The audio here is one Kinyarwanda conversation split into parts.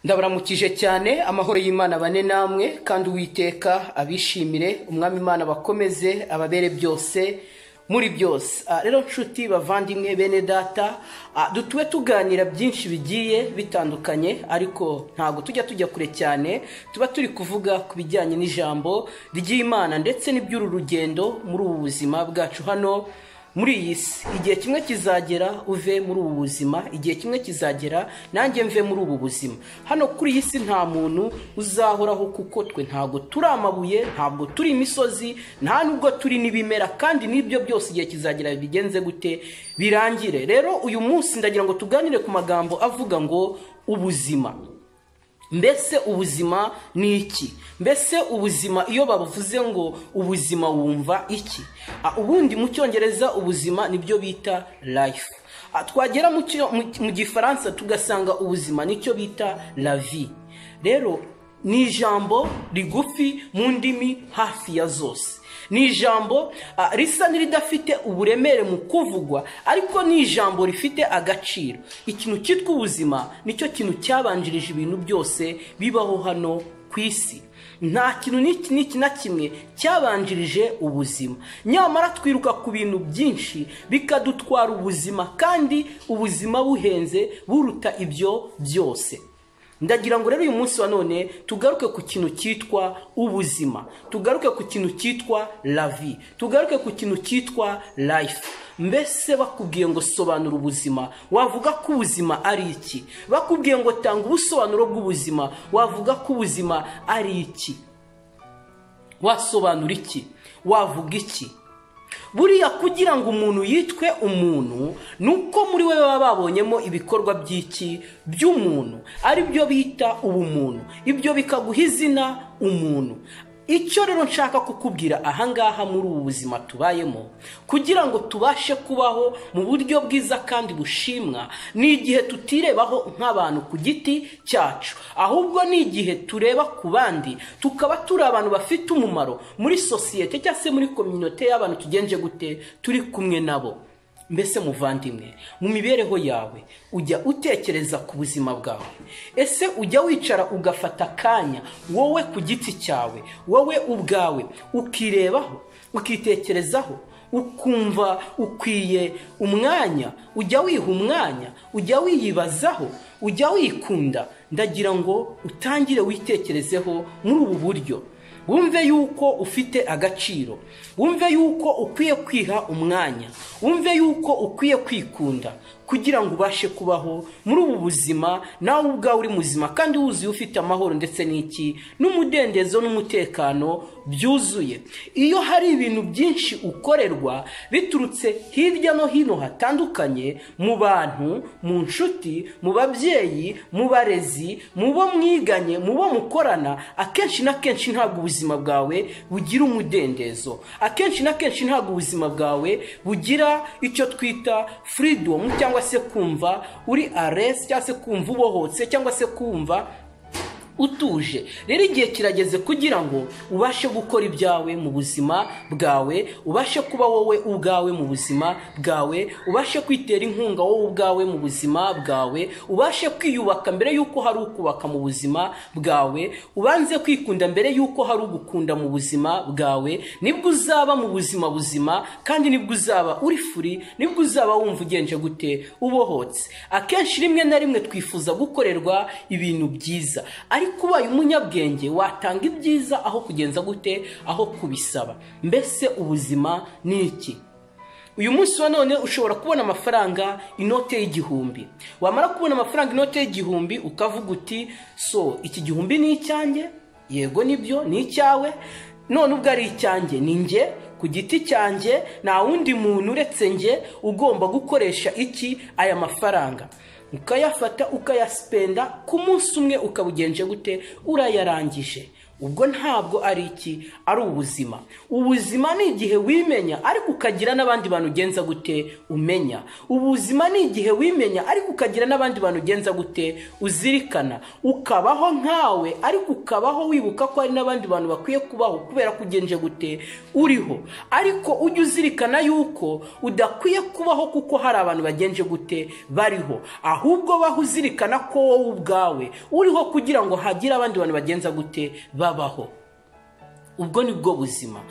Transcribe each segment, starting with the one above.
ndabaramukije cyane amahoro y'imana bane namwe kandi uwiteka abishimire umwami imana bakomeze ababere byose muri byose Ah, rero nshuti bavandimwe bene data ah, dutube tuganira byinshi bigiye bitandukanye ariko ntabwo tujya tujya kure cyane tuba turi kuvuga ku bijyanye n'ijambo ry'imana ndetse n'iby'uru rugendo muri ubu buzima bwacu hano muri iyi si igihe kimwe kizagera uve muri ubu buzima igihe kimwe kizagera nanjye mve muri ubu buzima hano kuri iyi si nta muntu uzahoraho kuko twe ntabwo turi amabuye ntabwo turi imisozi nta nubwo turi n'ibimera kandi n'ibyo byose igihe kizagera bigenze gute birangire rero uyu munsi ndagira ngo tuganire ku magambo avuga ngo ubuzima mbese ubuzima ni iki mbese ubuzima iyo bavuze ngo ubuzima wumva iki Ah, ubundi mu cyongereza ubuzima nibyo bita life Ah, twagera mu cyo- mu- mu gifaransa tugasanga ubuzima nicyo bita la vie rero ni ijambo rigufi mu ndimi hafi ya zose ni ijambo ah, risa n'iridafite uburemere mu kuvugwa ariko ni ijambo rifite agaciro ikintu cyitwa ubuzima nicyo kintu cyabanjirije ibintu byose bibaho hano ku isi nta kintu n'iki n'iki na kimwe cyabanjirije ubuzima nyamara twiruka ku bintu byinshi bikadutwara ubuzima kandi ubuzima buhenze buruta ibyo byose ndagira ngo rero uyu munsi wa none tugaruke ku kintu cyitwa ubuzima tugaruke ku kintu cyitwa lavi tugaruke ku kintu cyitwa life mbese bakubwiye ngo sobanura ubuzima wavuga ko ubuzima ari iki bakubwiye ngo tanga ubusobanuro bw'ubuzima wavuga ko ubuzima ari iki wasobanura iki wavuga iki buriya kugira ngo umuntu yitwe umuntu ni uko muri we baba babonyemo ibikorwa by'iki by'umuntu ari byo bita ubumuntu ibyo bikaguha izina umuntu icyo rero nshaka kukubwira ahangaha muri ubu buzima tubayemo kugira ngo tubashe kubaho mu buryo bwiza kandi bushimwa ni igihe tutirebaho nk'abantu ku giti cyacu ahubwo ni igihe tureba ku bandi tukaba turi abantu bafite umumaro muri sosiyete cyangwa se muri kominote y'abantu tugenje gute turi kumwe nabo mbese muvandimwe mu mibereho yawe ujya utekereza ku buzima bwawe ese ujya wicara ugafata akanya wowe ku giti cyawe wowe ubwawe ukirebaho ukitekerezaho ukumva ukwiye umwanya ujya wiha umwanya ujya wiyibazaho ujya wikunda ndagira ngo utangire witekerezeho muri ubu buryo wumve yuko ufite agaciro wumve yuko ukwiye kwiha umwanya wumve yuko ukwiye kwikunda kugira ngo ubashe kubaho muri ubu buzima nawe ubwawe uri muzima kandi wuzuye ufite amahoro ndetse n'iki n'umudendezo n'umutekano byuzuye iyo hari ibintu byinshi ukorerwa biturutse hirya no hino hatandukanye mu bantu mu nshuti mu babyeyi mu barezi mu bo mwiganye mu bo mukorana akenshi na kenshi ntabwo ubuzima bwawe bugira umudendezo akenshi na kenshi ntabwo ubuzima bwawe bugira icyo twita freedom cyangwa se kumva uri aresi cyangwa se kumva ubohotse cyangwa se kumva utuje rero igihe kirageze kugira ngo ubashe gukora ibyawe mu buzima bwawe ubashe kuba wowe ubwawe mu buzima bwawe ubashe kwitera inkunga wowe ubwawe mu buzima bwawe ubashe kwiyubaka mbere y'uko hari ukubaka mu buzima bwawe ubanze kwikunda mbere y'uko hari ugukunda mu buzima bwawe nibwo uzaba mu buzima buzima kandi nibwo uzaba uri furi nibwo uzaba wumva ugenje gute ubohotse akenshi rimwe na rimwe twifuza gukorerwa ibintu byiza ariko ubaye umunyabwenge watanga ibyiza aho kugenza gute aho kubisaba mbese ubuzima ni iki uyu munsi wa none ushobora kubona amafaranga inote y'igihumbi wamara kubona amafaranga inote y'igihumbi ukavuga uti so iki gihumbi ni icyanjye yego nibyo ni icyawe none ubwo ari icyanjye ni njye ku giti cyanjye nta wundi muntu uretse njye ugomba gukoresha iki aya mafaranga ukayafata ukayasipenda ku munsi umwe ukabugenje gute urayarangije ubwo ntabwo ari iki ari ubuzima ubuzima ni igihe wimenya ariko ukagira n'abandi bantu ugenza gute umenya ubuzima ni igihe wimenya ariko ukagira n'abandi bantu ugenza gute uzirikana ukabaho nkawe ariko ukabaho wibuka ko hari n'abandi bantu bakwiye kubaho kubera ko ugenje gute uriho ariko ujye uzirikana yuko udakwiye kubaho kuko hari abantu bagenje gute bariho ahubwo baho uzirikana ko wowe ubwawe uriho kugira ngo hagire abandi bantu bagenza gute babaho ubwo ni bwo buzima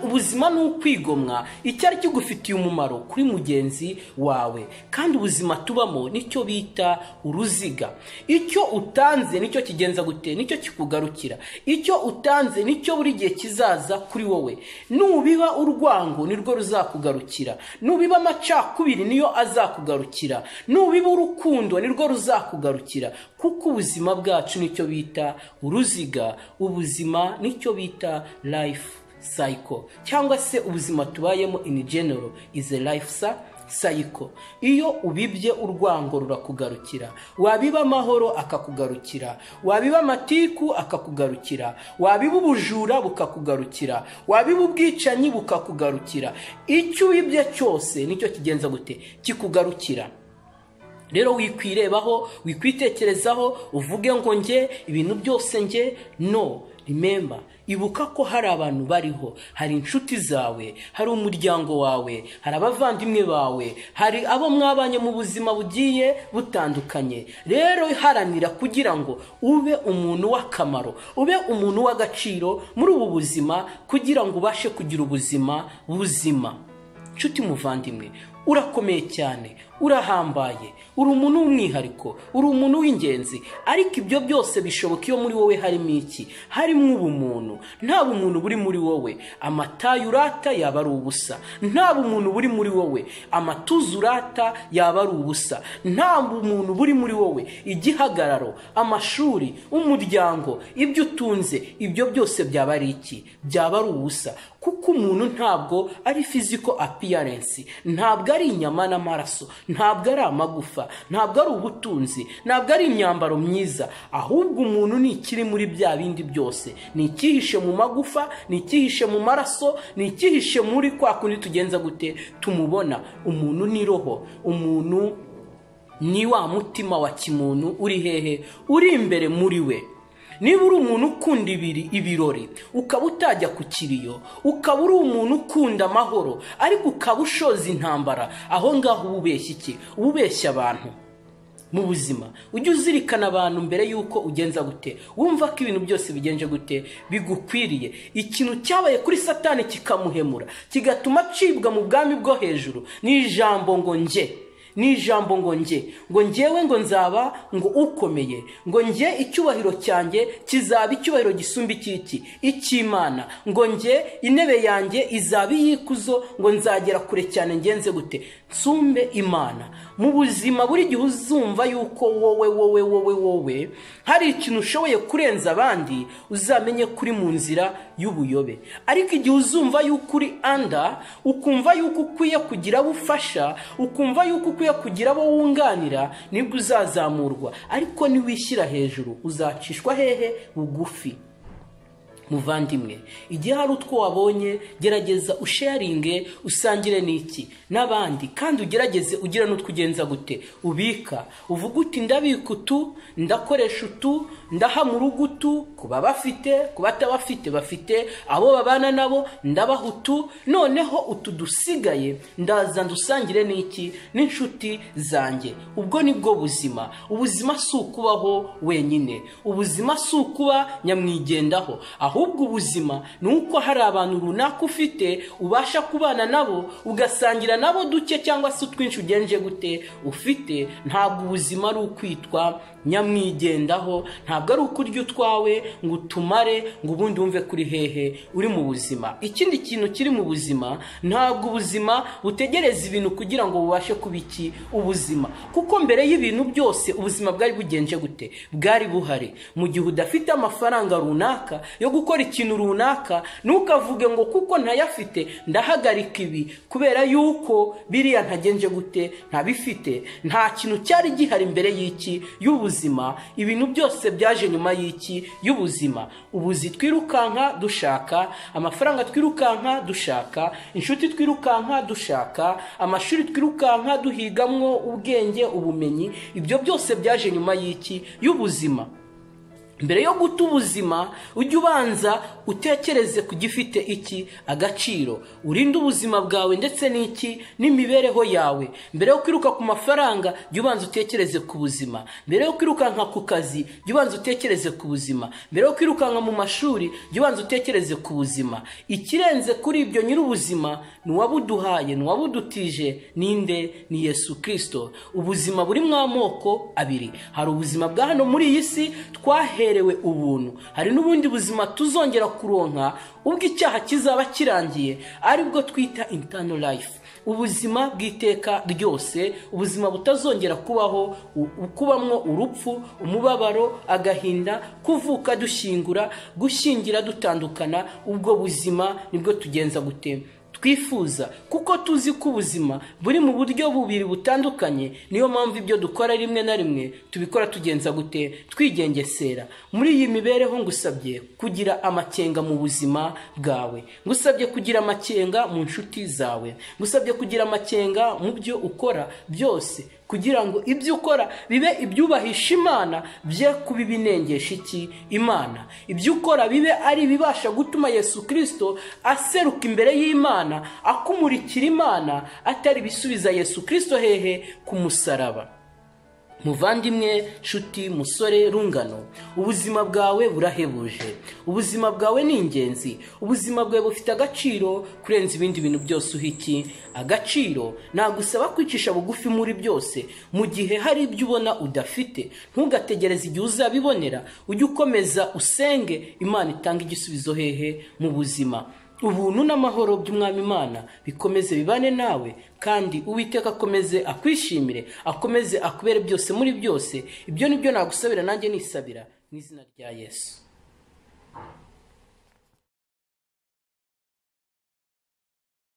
ubuzima ni ukwigomwa icyari kigufitiye umumaro kuri mugenzi wawe kandi ubuzima tubamo nicyo bita uruziga icyo utanze nicyo kigenza gute nicyo kikugarukira icyo utanze nicyo buri gihe kizaza kuri wowe nubiba urwango nirwo ruzakugarukira nubiba amacakubiri niyo azakugarukira nubiba urukundo nirwo ruzakugarukira kuko ubuzima bwacu nicyo bita uruziga ubuzima nicyo bita bita life cycle cyangwa se ubuzima tubayemo in general is a life sa cycle iyo ubibye urwango rurakugarukira wabiba amahoro akakugarukira wabiba amatiku akakugarukira wabiba ubujura bukakugarukira wabiba ubwicanyi bukakugarukira icyo ubibye cyose nicyo kigenza gute kikugarukira rero wikwirebaho wikwitekerezaho uvuge ngo nge ibintu byose nge no rimemba ibuka ko hari abantu bariho hari inshuti zawe hari umuryango wawe hari abavandimwe bawe hari abo mwabanye mu buzima bugiye butandukanye rero haranira kugira ngo ube umuntu w'akamaro ube umuntu w'agaciro muri ubu buzima kugira ngo ubashe kugira ubuzima buzima inshuti muvandimwe urakomeye cyane urahambaye uri umuntu w'umwihariko uri umuntu w'ingenzi ariko ibyo byose bishoboka iyo muri wowe harimo iki harimo ubumuntu nta bumuntu buri muri wowe amatayi urata yaba ari ubusa nta bumuntu buri muri wowe amatuza urata yaba ari ubusa nta bumuntu buri muri wowe igihagararo amashuri umuryango ibyo utunze ibyo byose byaba ari iki byaba ari ubusa kuko umuntu ntabwo ari fiziko apiyarensi ntabwo ari inyama n'amaraso ntabwo ari amagufa ntabwo ari ubutunzi ntabwo ari imyambaro myiza ahubwo umuntu ni ikiri muri bya bindi byose ni icyihishe mu magufa ni icyihishe mu maraso ni icyihishe muri kwa kundi tugenza gute tumubona umuntu ni roho umuntu ni wa mutima wa kimuntu uri hehe uri imbere muri we niba uri umuntu ukunda ibiri ibirori ukaba utajya ku kiriyo ukaba uri umuntu ukunda amahoro ariko ukaba ushoza intambara aho ngaho uba ubeshya iki uba ubeshya abantu mu buzima ujye uzirikana abantu mbere y'uko ugenza gute wumva ko ibintu byose bigenje gute bigukwiriye ikintu cyabaye kuri satani kikamuhemura kigatuma acibwa mu bwami bwo hejuru ni ijambo ngo nge ni ijambo ngo nge ngo ngewe ngo nzaba ngo ukomeye ngo nge icyubahiro cyanjye kizaba icyubahiro gisumba ikiki icy'imana ngo nge intebe yanjye izaba iy'ikuzo ngo nzagera kure cyane ngenze gute nsumbe imana mu buzima buri gihe uzumva yuko wowe wowe wowe wowe hari ikintu ushoboye kurenza abandi uzamenye kuri mu nzira y'ubuyobe ariko igihe uzumva yuko uri anda ukumva yuko ukwiye kugira abo ufasha ukumva yuko ukwiye kugira abo wunganira nibwo uzazamurwa ariko niwishyira hejuru uzacishwa hehe bugufi muvandimwe igihe hari utwo wabonye gerageza usharinge usangire n'iki n'abandi kandi ugerageze ugira n'utwo ugenza gute ubika uvuga uti ndabika utu ndakoresha utu ndahamura utu ku babafite ku batabafite bafite abo babana nabo ndabaha utu noneho utu dusigaye ndaza ndusangire n'iki n'inshuti zanjye ubwo ni bwo buzima ubuzima si ukubaho wenyine ubuzima si ukuba nyamwigendaho aho ahubwo ubuzima ni uko hari abantu runaka ufite ubasha kubana nabo ugasangira nabo duke cyangwa se utwinshi ugenje gute ufite ntabwo ubuzima ari ukwitwa nyamwigendaho ntabwo ari ukurya utwawe ngo utumare ngo ubundi wumve kuri hehe uri mu buzima ikindi kintu kiri mu buzima ntabwo ubuzima butegereza ibintu kugira ngo bubashe kuba iki ubuzima kuko mbere y'ibintu byose ubuzima bwari bugenje gute bwari buhari mu gihe udafite amafaranga runaka yo gukora gukora ikintu runaka ntukavuge ngo kuko ntayafite ndahagarika ibi kubera yuko biriya ntagenje gute ntabifite nta kintu cyari gihari imbere y'iki y'ubuzima ibintu byose byaje nyuma y'iki y'ubuzima ubuzi twirukanka dushaka amafaranga twirukanka dushaka inshuti twirukanka dushaka amashuri twirukanka duhigamwo ubwenge ubumenyi ibyo byose byaje nyuma y'iki y'ubuzima mbere yo guta ubuzima ujye ubanza utekereze ku gifite iki agaciro urinde ubuzima bwawe ndetse n'iki n'imibereho yawe mbere yo kwiruka ku mafaranga jya ubanza utekereze ku buzima mbere yo kwirukanka ku kazi jya ubanza utekereze ku buzima mbere yo kwirukanka mu mashuri jya ubanza utekereze ku buzima ikirenze kuri ibyo nyir'ubuzima ni uwabuduhaye ni uwabudutije ninde ni yesu kirisito ubuzima burimo amoko abiri hari ubuzima bwa hano muri iyi si twahe duherewe ubuntu hari n'ubundi buzima tuzongera kuronka ubwo icyaha kizaba kirangiye aribwo twita intano life ubuzima bw'iteka ryose ubuzima butazongera kubaho kubamwo urupfu umubabaro agahinda kuvuka dushyingura gushyingira dutandukana ubwo buzima nibwo tugenza gutema twifuza kuko tuzi ko ubuzima buri mu buryo bubiri butandukanye niyo mpamvu ibyo dukora rimwe na rimwe tubikora tugenza gute twigengesera muri iyi mibereho ngusabye kugira amakenga mu buzima bwawe ngusabye kugira amakenga mu nshuti zawe ngusabye kugira amakenga mu byo ukora byose kugira ngo ibyo ukora bibe ibyubahisha imana bye kuba ibinengesha iki imana ibyo ukora bibe ari ibibasha gutuma yesu kirisito aseruka imbere y'imana akumurikira imana atari ibisubiza yesu kirisito hehe ku musaraba muvandimwe nshuti musore rungano ubuzima bwawe burahebuje ubuzima bwawe ni ingenzi ubuzima bwawe bufite agaciro kurenza ibindi bintu byose uhiki agaciro nagusaba kwicisha bugufi muri byose mu gihe hari ibyo ubona udafite ntugategereze igihe uzabibonera ujye ukomeza usenge imana itanga igisubizo hehe mu buzima ubuntu n'amahoro by'umwami imana bikomeze bibane nawe kandi uwiteka akomeze akwishimire akomeze akubere byose muri byose ibyo ni byo nagusabira nanjye nisabira mu izina rya yesu